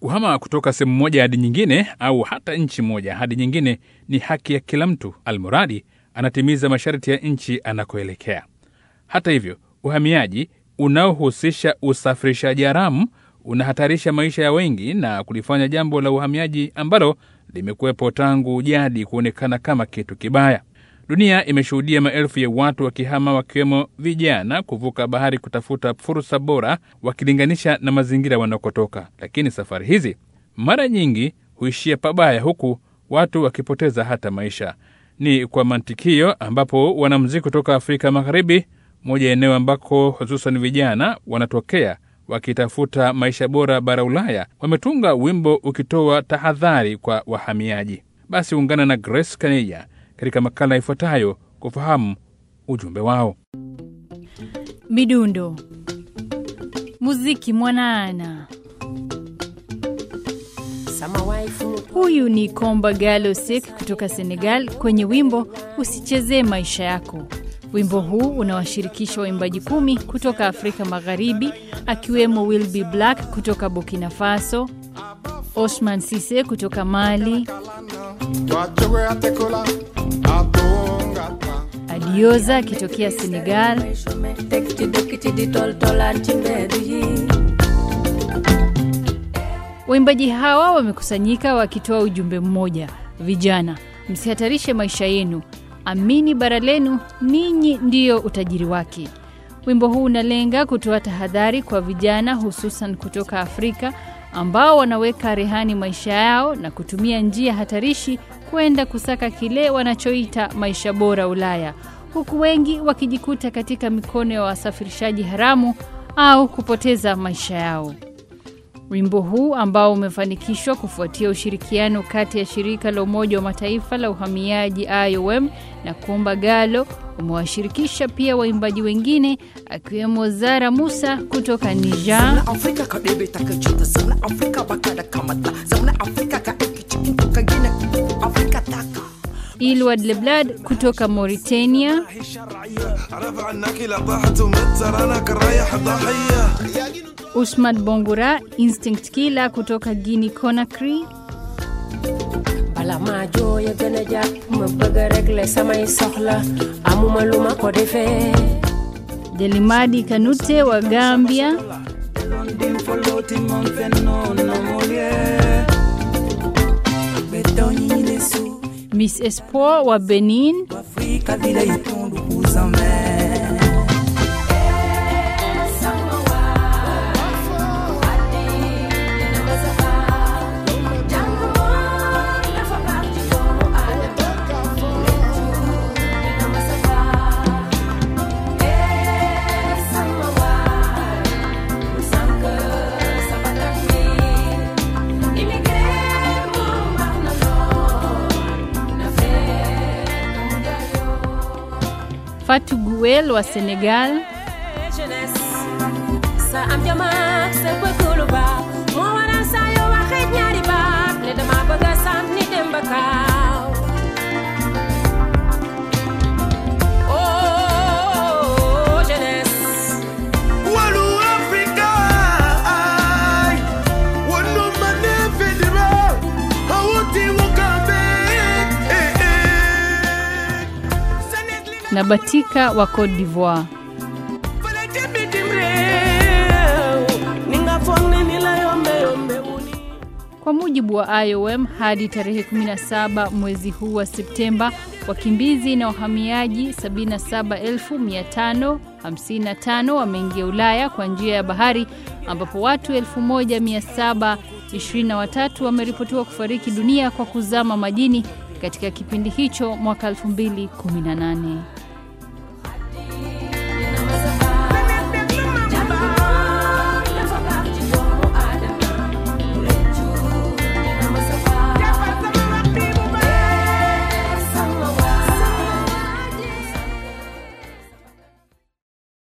Kuhama kutoka sehemu moja hadi nyingine au hata nchi moja hadi nyingine ni haki ya kila mtu, almuradi anatimiza masharti ya nchi anakoelekea. Hata hivyo, uhamiaji unaohusisha usafirishaji haramu unahatarisha maisha ya wengi na kulifanya jambo la uhamiaji ambalo limekuwepo tangu jadi kuonekana kama kitu kibaya. Dunia imeshuhudia maelfu ya watu wakihama, wakiwemo vijana, kuvuka bahari kutafuta fursa bora wakilinganisha na mazingira wanakotoka. Lakini safari hizi mara nyingi huishia pabaya, huku watu wakipoteza hata maisha. Ni kwa mantikio ambapo wanamuziki kutoka Afrika Magharibi, moja ya eneo ambako hususan vijana wanatokea wakitafuta maisha bora bara Ulaya, wametunga wimbo ukitoa tahadhari kwa wahamiaji. Basi ungana na Grace Kaneya katika makala ifuatayo kufahamu ujumbe wao. Midundo, muziki mwanaana. Huyu ni Komba Gallo Seck kutoka Senegal kwenye wimbo Usichezee Maisha Yako. Wimbo huu unawashirikisha waimbaji kumi kutoka Afrika Magharibi, akiwemo Wilby Black kutoka Burkina Faso, Osman Sise kutoka Mali, Adioza akitokea Senegal, Waimbaji hawa wamekusanyika wakitoa ujumbe mmoja: vijana, msihatarishe maisha yenu, amini bara lenu, ninyi ndiyo utajiri wake. Wimbo huu unalenga kutoa tahadhari kwa vijana, hususan kutoka Afrika ambao wanaweka rehani maisha yao na kutumia njia hatarishi kwenda kusaka kile wanachoita maisha bora Ulaya, huku wengi wakijikuta katika mikono ya wasafirishaji haramu au kupoteza maisha yao. Wimbo huu ambao umefanikishwa kufuatia ushirikiano kati ya shirika la Umoja wa Mataifa la uhamiaji IOM na Komba Gallo umewashirikisha pia waimbaji wengine akiwemo Zara Musa kutoka Niger, Ilwad Leblad kutoka Mauritania, Usman Bongura Instinct Killer kutoka Guinea Conakry, bala maa jooya gën a jàpp ma bëgg a régler samay soxla amuma lu ma ko defee Delimadi Kanute wa Gambia, Miss Espoir wa Benin, Fatou Guel wa Senegal, jeunesse sa am jamaak sa bëgg lu baax moo waral saa yoo waxee ñaari baat ne dama bëgg a sànni dem ba kaaw oh jeunesse Walu Africa, ay, wanu manefedira, hawuti wukambe, eh, eh. na Batika wa Cote d'Ivoire. fële ca bitim réew ni nga foog ne ni la yombe yombe wuni Kwa mujibu wa IOM, hadi tarehe 17 mwezi huu wa Septemba, wakimbizi na wahamiaji 77,555 wameingia Ulaya kwa njia ya bahari, ambapo watu 1723 wameripotiwa kufariki dunia kwa kuzama majini katika kipindi hicho mwaka 2018.